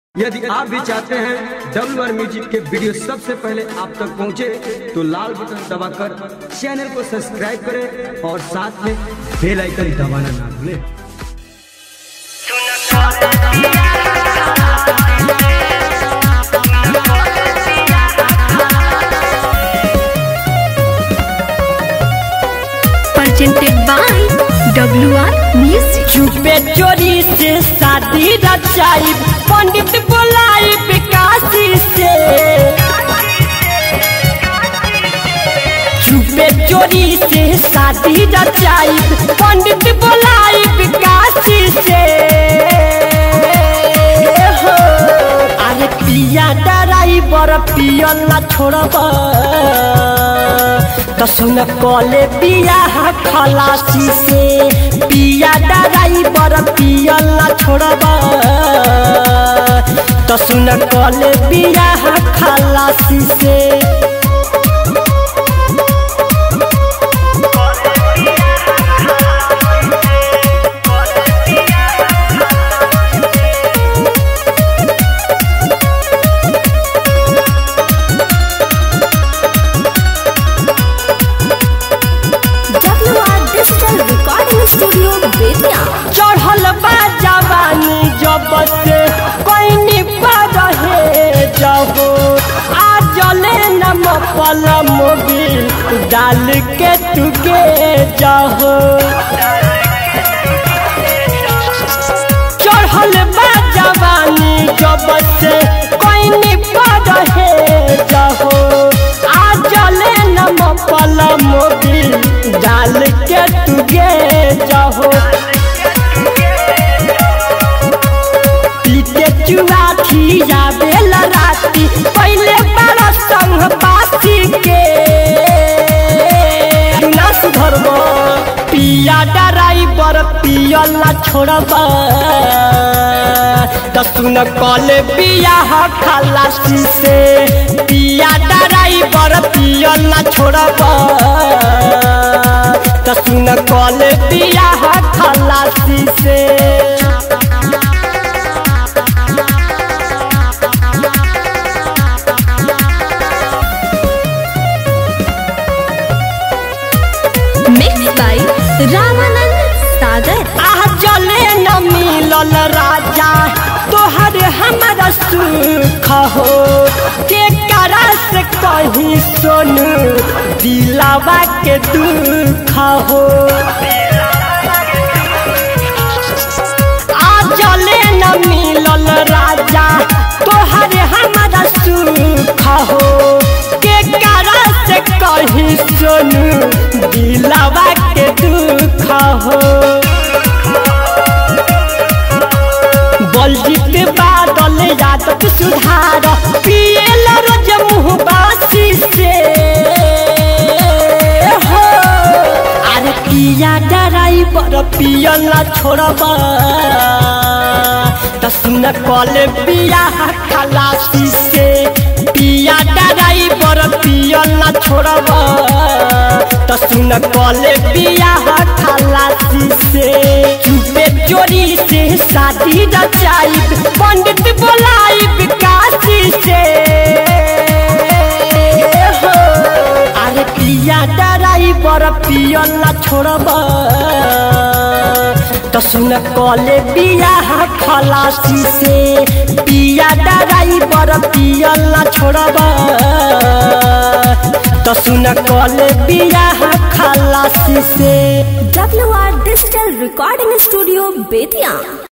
यदि आप भी चाहते हैं डब्ल्यू आर म्यूजिक के वीडियो सबसे पहले आप तक पहुंचे तो लाल बटन दबाकर चैनल को सब्सक्राइब करें और साथ में बेल आइकन दबाना ना भूलें presented by WR Music. चुपे चोरी से शादी रचाई पंडित बोलाई विकासी से चुपे चोरी से शादी रचाई पंडित बोलाई विकासी से हो अरे पिया ड्राइवर पियल ना छोड़ब तो सुन कले बियाह खलासी से पिया ड्राइवर पियल ना छोड़ब तो सुन कले बियाह खलासी से WR Digital Recording Studio, Betia. चढ़ल बा जवानी जब से कोई पर रहे जब आ जले नम पल मोबिल डाल के तुगे जहो चढ़ल बा जवानी जब से कोई पर रहे जहो आ जले नम पल मोबिल डाल के तुगे जहो पीते चुआ खिया बेल राती पहले बड़ा संग बासी के ना सुधरब पिया ड्राइवर पियल ना छोड़ब तो सुन कल बियाह खलासी से पिया ड्राइवर पियल ना छोड़ब तो सुन कल बियाह खलासी से Mixed by Ramanand Sagar. आह जले न मिलल राजा तोहर हमारा सुख हो के करा से कहीं सोनू दिलावा के दुख हो आ जले न मिलल राजा तोहर हमारा सुख हो के करा से कहीं सोनू दिलावा के दुख हो बलजीत बादल यादव सुधार पियल रोज मुँह बासी से हो अरे पिया ड्राइवर पियल ना छोड़ब त सुन कल बियाह खलासी से पिया ड्राइवर पियल ना छोड़ब त सुन कल बियाह खलासी से चुपे चोरी से शादी रचाई पंडित बोलाई विकासी से हो अरे पिया ड्राइवर पियल ना छोड़ब तो सुन कले बियाह खलासी से पिया ड्राइवर पियल ना छोड़ब तो सुन कले बियाह खलासी से WR Digital Recording Studio, Betia.